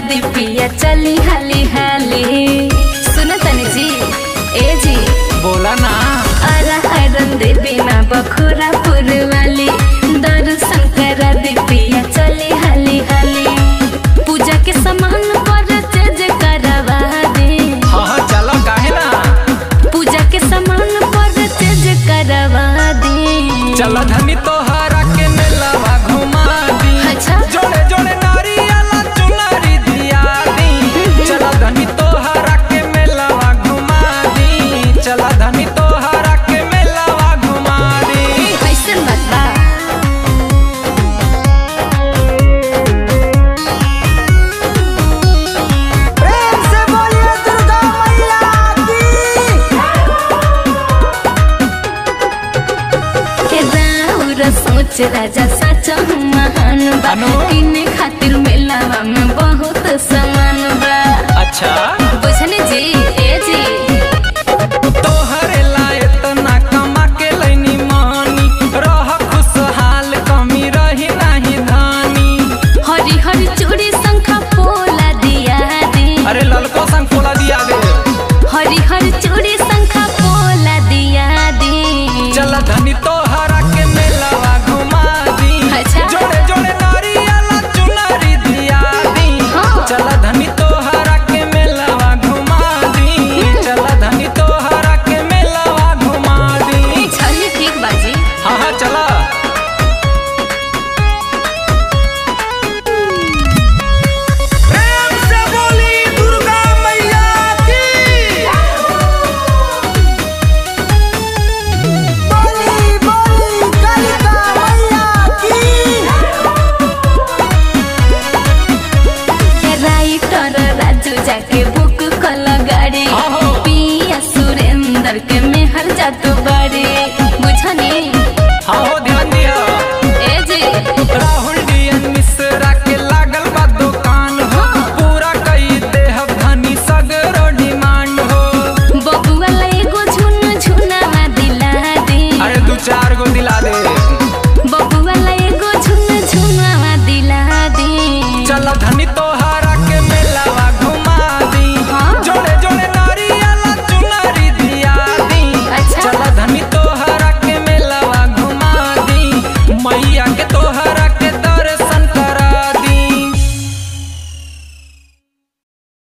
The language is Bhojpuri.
दी पिया चली हाली हाली सुनो तनी जी ए जी बोला ना अरा हरन देवी ना बखुरा वाली दर्शन करा दी पिया चली हाली हाली पूजा के सामान पर चेज करवा दे हाँ हाँ चलो काहे ना पूजा के सामान पर चेज करवा दे चलो धनी तोहरा के मेलावा घुमा दी अच्छा। जोड़े जोड़े नारियल चुनरी दिया दी चलो धनी तोहरा के मेलावा घुमा दी चलो धनी तोहरा के मेलावा घुमा दी कैसन बात बा प्रेम से बोलिए दुर्गा मैया की के राउर सोच राजा सच महान बा अनु? किने खातिर मेलावा में बहुत सामान बा अच्छा बुझने जी ए जी तोहरे लाए तना कमा के लैनी मानी रह खुशहाल कमी रही नहीं धानी हरी हरी चूड़ी शंखा पोला दिया दे अरे ललको संग फोला दिया दे हरी हरी चूड़ी शंखा पोला दिया दे चल धनी तोहरा के मेलावा घुमा दी अच्छा। जोड़े जोड़े नारियल चुनरी दिया दी हाँ। चल धनी तोहरा के मेलावा घुमा दी चल धनी तोहरा के मेलावा घुमा दी चलिए ठीक बाजी हाँ हाँ चला प्रेम से बोली दुर्गा मैया की बोली बोली कालिका मैया की राइटर राजू जाके बुक कल गाड़ी आहो। पिया सुरेंद्र के मेहर जातु बाड़ी बुझनी हाँ हो ध्यान दिया ए जी राहुल डियन मिश्रा के लागल बा दुकान हो पूरा कई देह धनी सगरो डिमांड हो बबुआ ला एगो झुन झुनावा दिला दे अरे दू चार गो दिला दे बबुआ ला एगो झुन झुनावा दिला दे चल धनी तोहरा के मेलावा घुमा दी हाँ। जोड़े जोड़े नारियल चुनरी दिया दी अच्छा। चल धनी तोहरा के मेलावा घुमा दी मैया के